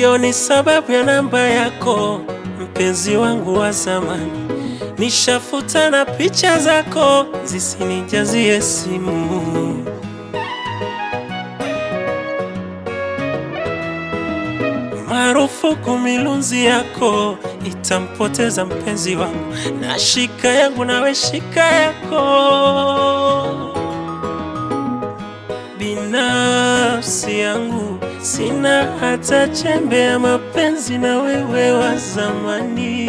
sioni sababu ya namba yako, mpenzi wangu wa zamani. Nishafuta na picha zako zisinijazie simu. Marufuku milunzi yako itampoteza mpenzi wangu, na shika yangu nawe shika yako. Binafsi yangu sina hata chembe ya mapenzi na wewe wa zamani.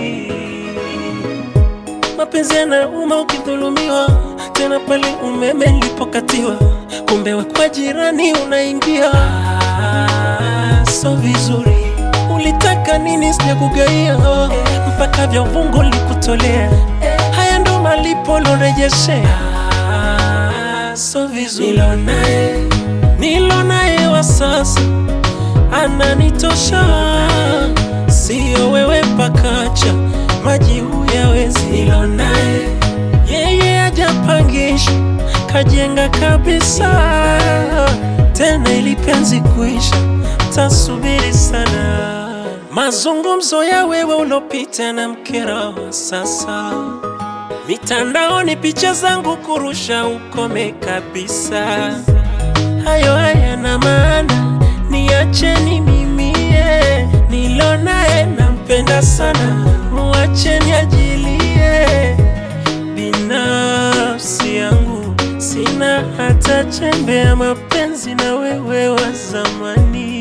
Mapenzi yanauma ukidhulumiwa, tena pale umeme nilipokatiwa, kumbe we kwa jirani unaingia. Ah, so vizuri, ulitaka nini? Sijakugaia mpaka vya uvungu likutolea. Haya ndo malipo lorejeshea. Ah, so vizuri, nilo naye nilo naye wa sasa ananitosha, sio wewe pakacha maji huyawezi. Nilo naye yeye ajapangisha kajenga kabisa, tena ili penzi kuisha tasubiri sana. Mazungumzo ya wewe ulopita na mkera wa sasa, mitandaoni picha zangu kurusha, ukome kabisa. Hayo hayana maana, niacheni mimie, nilo naye nampenda sana, muacheni ajilie. Binafsi yangu sina hata chembe ya mapenzi na wewe wa zamani.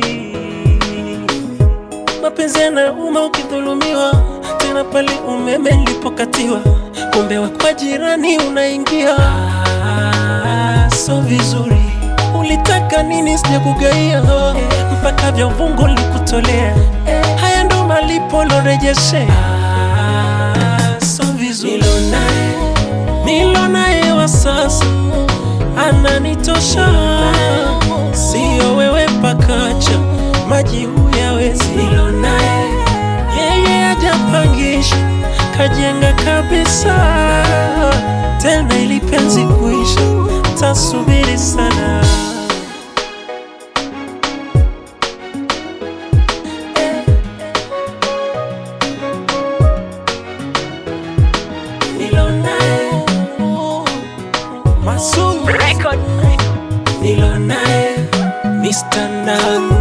Mapenzi yanauma ukidhulumiwa, tena pale umeme nilipokatiwa, kumbe wa kwa jirani unaingia. Ah, so vizuri, ulitaka nini? Sijakugaia mpaka vya uvungu likutolea. Haya ndo malipo lorejeshea. Ah, so vizuri, nilo naye nilo naye wa sasa ananitosha, sio wewe pakacha maji huyawezi. Nilo naye yeye ajapangisha kajenga kabisa, tena ili penzi kuisha tasubiri sana. Nilo naye Masu Record. nilo naye Mr. Nang